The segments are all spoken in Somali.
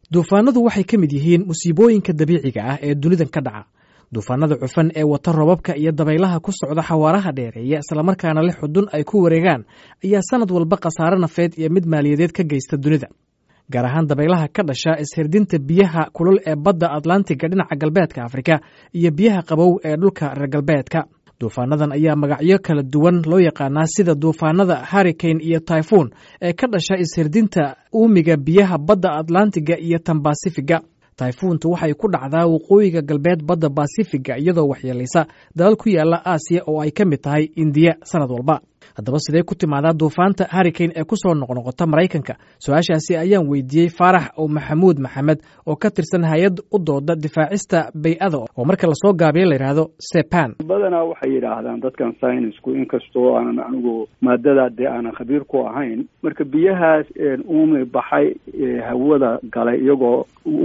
duufaanadu waxay ka mid yihiin musiibooyinka dabiiciga ah ee dunidan ka dhaca duufaanada cufan ee wata robabka iyo dabaylaha ku socda xawaaraha dheereeya islamarkaana leh xudun ay ku wareegaan ayaa sanad walba khasaare nafeed iyo mid maaliyadeed ka geysta dunida gaar ahaan dabaylaha ka dhasha ishirdinta biyaha kulul ee badda atlantiga dhinaca galbeedka afrika iyo biyaha qabow ee dhulka reer galbeedka duufaanadan ayaa magacyo kala duwan loo yaqaanaa sida duufaanada harricane iyo typhoon ee ka dhasha ishirdinta uumiga biyaha badda atlantiga iyo tan basifiga tayfuuntu waxay ku dhacdaa waqooyiga galbeed badda basifiga iyadoo waxyeelaysa dalal ku yaala aasiya oo ay ka mid tahay indiya sanad walba haddaba sidee ku timaadaa duufaanta harricane ee kusoo noqnoqota maraykanka su-aashaasi ayaan weydiiyey faarax o maxamuud maxamed oo ka tirsan hay-ad u dooda difaacista bay-ada oo marka lasoo gaabiya la yidhaahdo sepan badanaa waxay yidhaahdaan dadkan synisku inkastoo aanan anigu maadadaa dee aanan khabiir ku ahayn marka biyahaas uumi baxay hawada galay iyagoo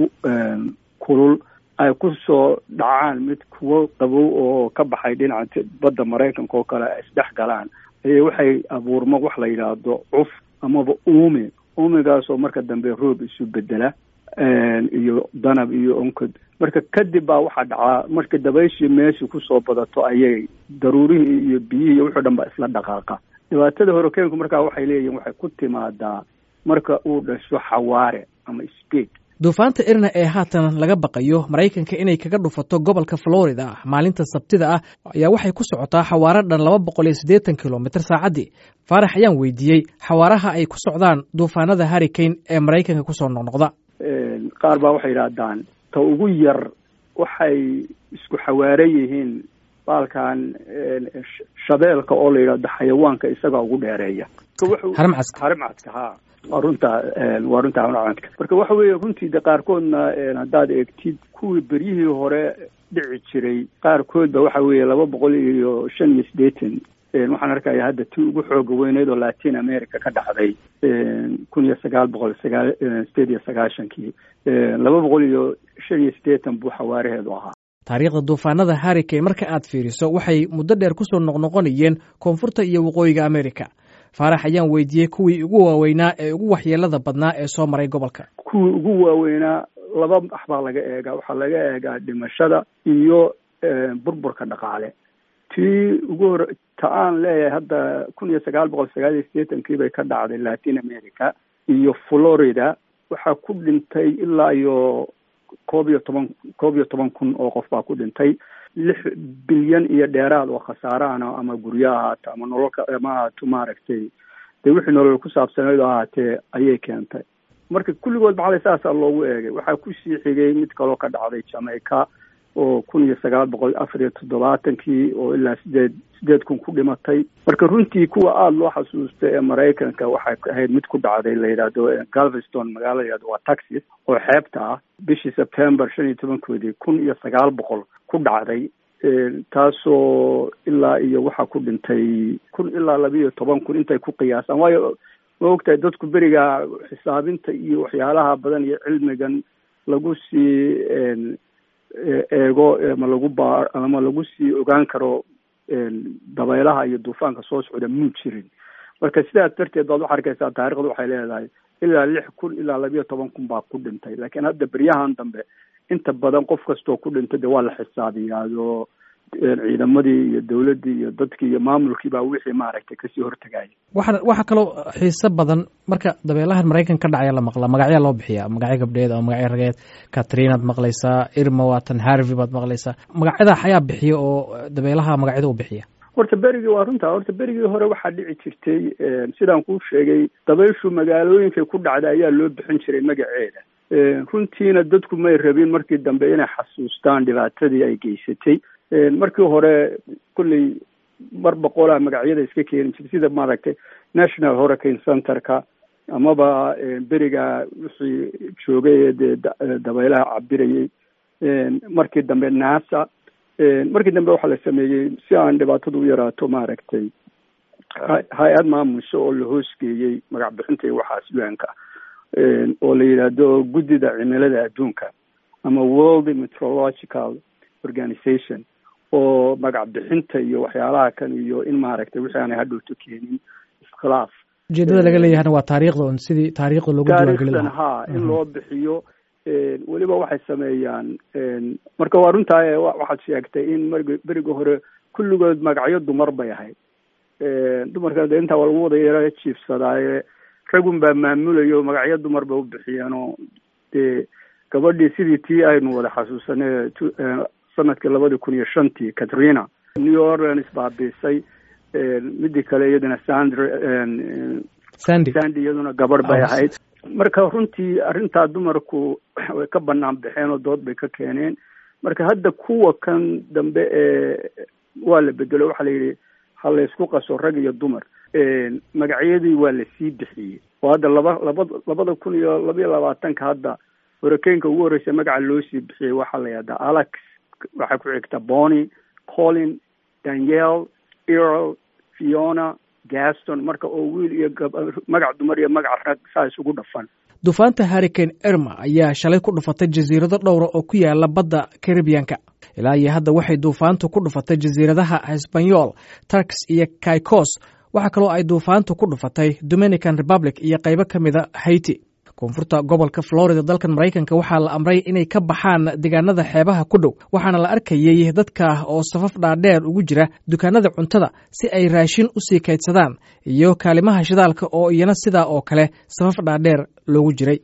kulul ay ku soo dhacaan mid kuwo qabow oo ka baxay dhinaca badda maraykanka oo kale ay isdhex galaan waxay abuurma wax la yidhaahdo cuf amaba uumi uumigaasoo marka dambe roob isu bedela iyo danab iyo onkod marka kadib baa waxaa dhacaa marka dabayshii meeshii kusoo badato ayay daruurihii iyo biyihii iyo wuxuu dhan ba isla dhaqaaqa dhibaatada horokeenku markaa waxay leeyihin waxay ku timaadaa marka uu dhasho xawaare ama speed duufaanta irna ee haatan laga baqayo maraykanka inay kaga dhufato gobolka florida ah maalinta sabtida ah ayaa waxay ku socotaa xawaaro dhan laba boqol iyo siddeetan kilomitr saacaddii faarax ayaan weydiiyey xawaaraha ay ku socdaan duufaanada harricane ee maraykanka kusoo noqnoqda qaar baa waxay yidhaahdaan ta ugu yar waxay isku xawaare yihiin baalkan shabeelka oo la yidhahdo xayawaanka isagaa ugu dheereeya harimcadka harimcadka ha waa runta waa runta harimcadka marka waxa weeye runtii de qaarkoodna haddaad eegtid kuwii beryihii hore dhici jiray qaarkoodba waxa weeye laba boqol iyo shan iyo siddeetan waxaan arkaya hadda tii ugu xooga weyneyd oo latin america ka dhacday kun iyo sagaal boqol sagaal sideed iyo sagaashankii laba boqol iyo shan iyo siddeetan buu xawaaraheedu ahaa taariikhda duufaanada harricane marka aad fiiriso waxay muddo dheer kusoo noqnoqonayeen koonfurta iyo waqooyiga america faarax ayaan weydiiyey kuwii ugu waaweynaa ee ugu waxyeelada badnaa ee soo maray gobolka kuwii ugu waaweynaa laba wax baa laga eegaa waxaa laga eegaa dhimashada iyo burburka dhaqaale tii ugu hore ta aan leeyahay hadda kun iyo sagaal boqol sagaal iyo siddeetankii bay ka dhacday latin america iyo florida waxaa ku dhintay ilaa iyo koob iyo toban koob iyo toban kun oo qof baa ku dhintay lix bilyan iyo dheeraad oo khasaarahana ama guryo ahaato ama nololka ama ahaato maaragtay dee wixii nolol ku saabsaneyd oo ahaatee ayay keentay marka kulligood maxalay saasaa loogu eegay waxaa kusii xigay mid kaloo ka dhacday jamaica oo kun iyo sagaal boqol afar iyo toddobaatankii oo ilaa sideed sideed kun ku dhimatay marka runtii kuwa aada loo xasuusta ee maraykanka waxay ahayd mid ku dhacday la yidhaahdo galveston magaala la yidhahdo waa taxis oo xeebta ah bishii september shan iyo tobankoodii kun iyo sagaal boqol ku dhacday taasoo ilaa iyo waxaa ku dhintay kun ilaa laba iyo toban kun intay ku qiyaasaan waayo ma ogtahay dadku beriga xisaabinta iyo waxyaalaha badan iyo cilmigan lagu sii eego ama lagu baa ama lagu sii ogaan karo dabaylaha iyo duufaanka soo socda muu jirin marka sidaas darteed baad waxaa arkaysaa taarikhda waxay leedahay ilaa lix kun ilaa labiyo toban kun baa ku dhintay laakiin hadda beryahan dambe inta badan qof kastoo ku dhintay de waa la xisaabiyaao ciidamadii iyo dowladdii iyo dadkii iyo maamulkii baa wixii maaragtay kasii hortagaya waxa waxaa kaloo xiiso badan marka dabeelahan maraykan ka dhacaya la maqlaa magacyaa loo bixiyaa magacyo gabdheed ama magacyo rageed katrinaad maqlaysaa irma waatan harvey baad maqlaysaa magacyada xayaa bixiya oo dabeelaha magacyada u bixiya horta berigii waa runta horta berigii hore waxaa dhici jirtay sidaan kuu sheegay dabayshu magaalooyinkay ku dhacda ayaa loo bixin jiray magaceeda runtiina dadku may rabin markii dambe inay xasuustaan dhibaatadii ay geysatay markii hore kolley mar boqolaa magacyada iska keeni jirtay sida maaragtay national hurricane centerka amaba beriga wixii joogay ee dee dabaylaha cabirayay markii dambe nasa markii dambe waxaa la sameeyey si aan dhibaatadu u yaraato maaragtay hay-ad maamusho oo la hoosgeeyey magac bixinta iyo waxaas un-ka oo la yidhaahdo guddida cimilada adduunka ama world meteorological organization oo magac bixinta iyo waxyaalaha kan iyo in maaragtay wixii aanay hadhowto keenin iskhilaaf ujeedada laga leeyahana waa taariikhda un sidii taariikhda loogu taariikhdan ha in loo bixiyo weliba waxay sameeyaan marka waa runtaa waxaad sheegtay in marg beriga hore kulligood magacyo dumar bay ahayd dumarka de intaa waa lagu wada yara jiifsadaaye ragun baa maamulayo magacyo dumar bay u bixiyeen oo dee gabadhii sidii tii aynu wada xasuusanay sanadkii labadii kun iyo shantii katrina new orleans baabiisay midii kale iyaduna sandr sandy sandy iyaduna gabadh bay ahayd marka runtii arrintaa dumarku way ka banaan baxeen oo dood bay ka keeneen marka hadda kuwa kan dambe ee waa la bedelo waxaa la yidhi ha laysku qaso rag iyo dumar magacyadii waa lasii bixiyey oo hadda laba laba labada kun iyo labaiyo labaatanka hadda horakeenka ugu horreysa magaca loo sii bixiyey waxaa la yihahdaa alex waxaa ku xigta bony colin daniel earl fiona gaston marka oo wiil iyo magac dumar iyo magac rag saa isugu dhafan duufaanta harricane erma ayaa shalay ku dhufatay jasiirado dhowra oo ku yaala badda caribiyanka ilaa iyo hadda waxay duufaantu ku dhufatay jasiiradaha hisbanyol turks iyo caicos waxaa kaloo ay duufaantu ku dhufatay dominican republic iyo qaybo ka mida haiti koonfurta gobolka florida dalkan maraykanka waxaa la amray inay ka baxaan deegaanada xeebaha ku dhow waxaana la arkayey dadka oo safaf dhaadheer ugu jira dukaanada cuntada si ay raashin u sii kaydsadaan iyo kaalimaha shidaalka oo iyana sidaa oo kale safaf dhaadheer loogu jiray